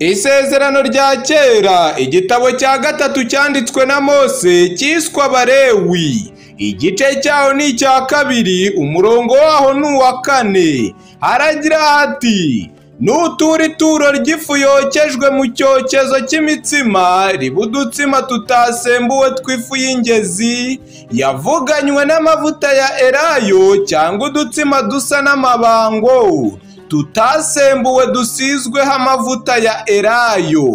Isezerano rya kera igitabo cya gatatu cyanditswe na Mose cyiswe Abalewi igice cyaho ni icya kabiri umurongo waho ni uwa kane haragira hati nutura ituro ry'ifu yokejwe mu cyokezo cy'imitsima riba udutsima tutasembuwe tw'ifu y'ingezi yavuganywe n'amavuta ya elayo cyangwa udutsima dusa n'amabango tutasembuwe dusizweho amavuta ya elayo